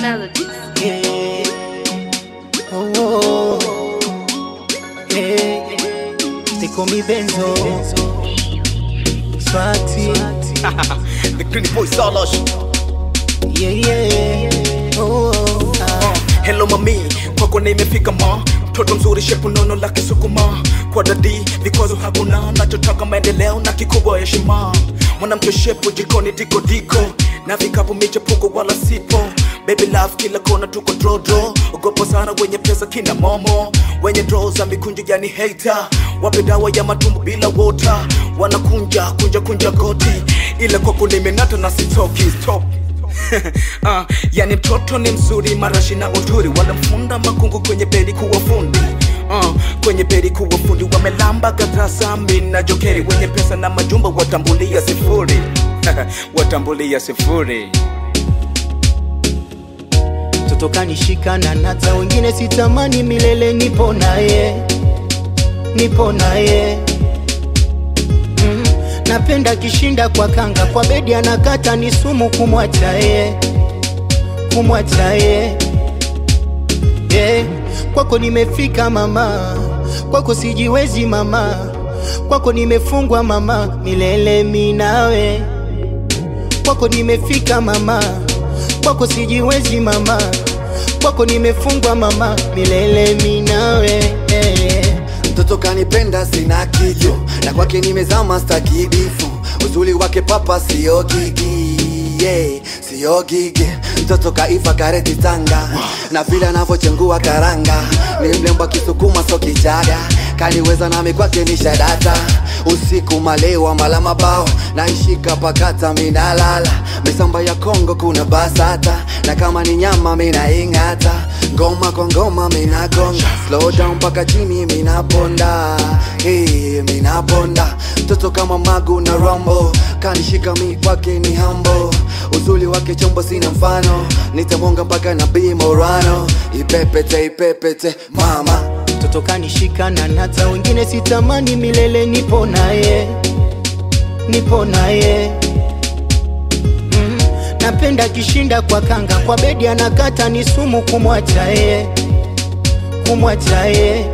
melodies. Yeah. Oh, oh. Yeah. They call me Benzo. Swati. the Green Boy Solosh. Yeah, yeah. Oh, oh, ah. Hello mami, kwako nimefika ma mtoto mzuri shepu nono la kisukuma kwa dadi vikwazo hakuna nachotaka maendeleo na kikubwa heshima mwanamke shepu jikoni diko diko na vikapu michepuko wala sipo baby love kila kona tuko drodro ogopo sana wenye pesa kina momo wenye dro za mikunjo yani hater wape dawa ya matumbo bila wota wanakunja kunja kunja goti ile kwako nimenata na sitoki stop uh, yani mtoto ni mzuri marashi na uzuri walimfunda makungu kwenye beli kuwa fundi uh, kwenye beli kuwa fundi wamelamba gadrasa na jokeri wenye pesa na majumba watambulia sifuri watambulia sifuri Mtoto kanishika na nata, wengine sitamani milele, nipo naye, nipo naye mm. Napenda kishinda kwa kanga, kwa bedi anakata, ni sumu kumwacha ye, kumwacha ye yeah. Kwako nimefika mama, kwako sijiwezi mama, kwako nimefungwa mama, milele minawe kwako nimefika mama, kwako sijiwezi mama, kwako nimefungwa mama, milele minawe eh. mtoto kanipenda sina kijo na kwake nimezama stakidifu uzuri wake papa sio gigi yeah, sio gigi mtoto kaiva kareti tanga na vile anavyochengua karanga ni mlemba kisukuma so kichaga kaniweza nami kwake ni shadata usiku malewa mala mabao naishika pakata minalala misamba ya kongo kuna basata na kama ni nyama minaing'ata ngoma kwa ngoma minagonga slow down mpaka chini minaponda hey, minaponda mtoto kama magu na rombo kanishika mi kwake ni hambo uzuli wake chombo sina mfano nitamwonga mpaka na bimorano ipepete ipepete mama Mtoto kanishika na nata, wengine sitamani milele, nipo naye, nipo naye mm. Napenda kishinda kwa kanga, kwa bedi anakata, ni sumu kumwacha ye, kumwacha ye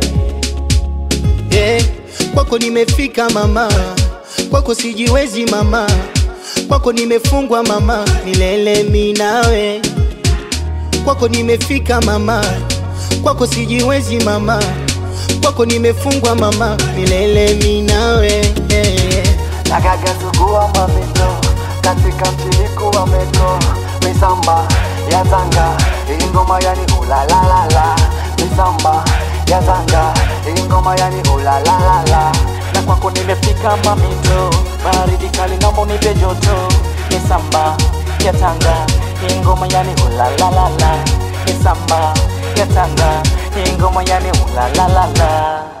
yeah. Kwako nimefika mama, kwako sijiwezi mama, kwako nimefungwa mama, milele minawe kwako nimefika mama, kwako sijiwezi mama, kwako nimefungwa mama, milele minawe yeah. nakagazugua mamito katika mtiliku wa metro misamba ya zanga hii ngoma yani ulalalala misamba ya zanga hii ngoma yani ulalalala na kwako nimefika mamito, baridi kali naomba unipe joto, ni samba ya Tanga, hii ngoma yani ulalalala, ni samba ya Tanga, hii ngoma yani ulalalala.